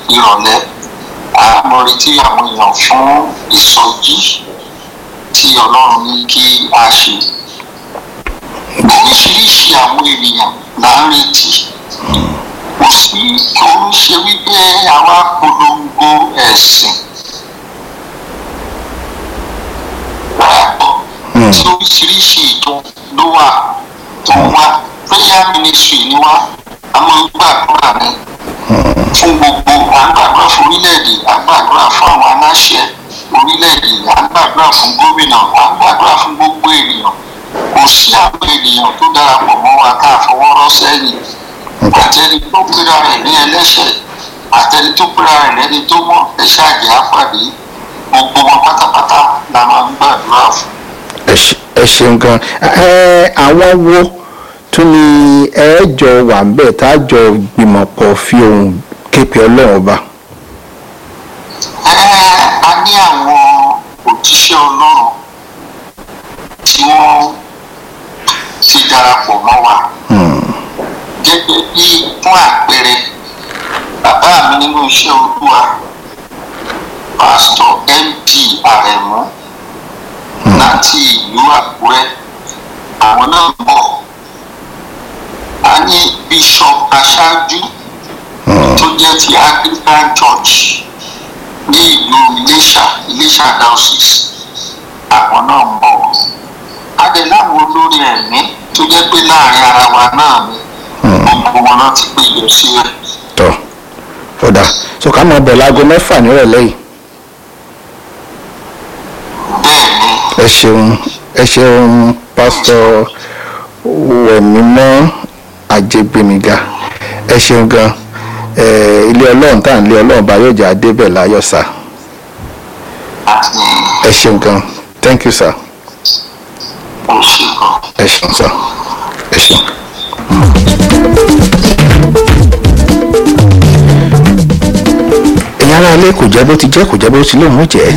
ìrọ̀lẹ́ àmọ́ retí àwọn èèyàn fún ìsọjí tí ọlọ́run ní kí a ṣe oríṣiríṣi àwọn ènìyàn là ń retí kò sí kò ń ṣe wípé àwa polongo ẹ̀sìn tí oríṣiríṣi ìjọ ló wà tó ń wá prayer ministry ni wá a máa ń gbàdúrà ní fún gbogbo à ń gbàdúrà fún orílẹ̀-èdè à ń gbàdúrà fún àwọn aláṣẹ orílẹ̀-èdè à ń gbàdúrà fún gómìnà à ń gbàdúrà fún gbogbo ènìyàn kò sí àwọn ènìyàn tó darapọ̀ mọ́ wa ká fọwọ́ rọ́ sẹ́yìn àtẹni tó pera rẹ̀ ní ẹlẹ́ṣẹ̀ àtẹni tó pera rẹ̀ lẹ́ni tó mọ̀ ẹ̀ṣẹ̀ àjẹ́ àpàdé gbogbo wọn pátápátá la máa ń gbàdúrà fún. ẹ ṣe- ẹ ṣeun gan ẹ àwọn wo tún ni ẹ jọ wà ń bẹ̀ tá a jọ gbìmọ̀ pọ̀ fi ohun képe ọlọ́run ọba. Ẹ, a ní àwọn òjíṣẹ́ ọlọ́run tí wọ́n ti darapọ̀ mọ́ wa gẹ́gẹ́ bí fún àpẹẹrẹ bàbá mi nínú iṣẹ́ olúwa pásítọ̀ md àrẹ̀mú láti ìlú àkúrẹ́ àwọn náà ń bọ̀ a ní bishop aṣáájú tó jẹ́ ti anglican church ní ìlú iléṣà iléṣà diocese àwọn náà ń bọ̀ adé láwọn olórí ẹ̀mí tó jẹ́ pé láàrin ara wa náà ni gbogbo wọn náà ti péjọ sílẹ̀. tọ́ ọ̀dà so ká máa bẹ̀ láago mẹ́fà nírọ̀lẹ́ yìí bẹ́ẹ̀ ni ẹ ṣeun ẹ ṣeun pásítọ̀ wẹ̀mímọ́ àjẹgbẹ̀míga ẹ ṣeun gan ẹ ilé ọlọ́run tá à ń lé ọlọ́run bá yóò jẹ́ adébẹ̀ láyọ̀ sá àti ẹ ṣeun gan thank you sir òṣèlú. ẹ ṣeun sir ẹ ṣeun. ẹ̀yin ará ilé kò jẹ́ bó ti jẹ́ kò jẹ́ bó ti lóun ó jẹ́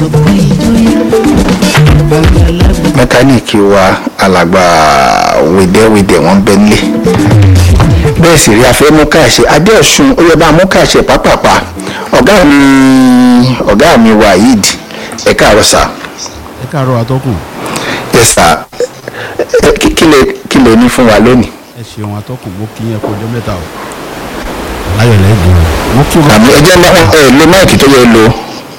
mẹkáníìkì wa alàgbà wèdèwèdè wọn bẹ nílé bẹ́ẹ̀ sì rí afẹ́ mú káàṣe adéọ̀sùn ó yẹ bá mú káàṣe pápápá ọ̀gá mi ọ̀gá mi waheed ẹ káàárọ̀ sá ẹ káàárọ̀ atọ́kùn yes sir Ẹ, kí kí lè kí lè ní fún wa lónìí ẹ ṣeun atọ́kùn mo kí yẹn kó ọjọ́ mẹ́ta o láyọ̀ lẹ́gbọ̀n mo kí wọn àmì ẹjẹ náà ẹ lo máìkì tó yẹ lo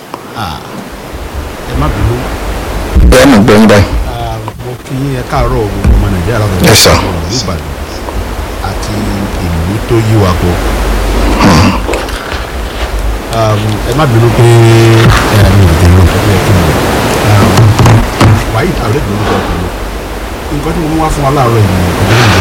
ẹ má bínú ẹ mọ̀ gbẹ́yìn báyìí Ah, mo kí yẹn ẹ káàárọ̀ gbogbo ọmọ nàìjíríà látọ̀dọ̀ Yes, sir. ìlú ìbàdàn àti ìlú tó yí wa kọ Um, ẹ má bínú pé ẹ mi ò dé lọ ẹ yẹ kí n lọ wàyí àwọn ẹgbẹ́ ló sọ fún mi nǹkan tí mo mú wá fún wa láàárọ̀ yìí ọdún ìlú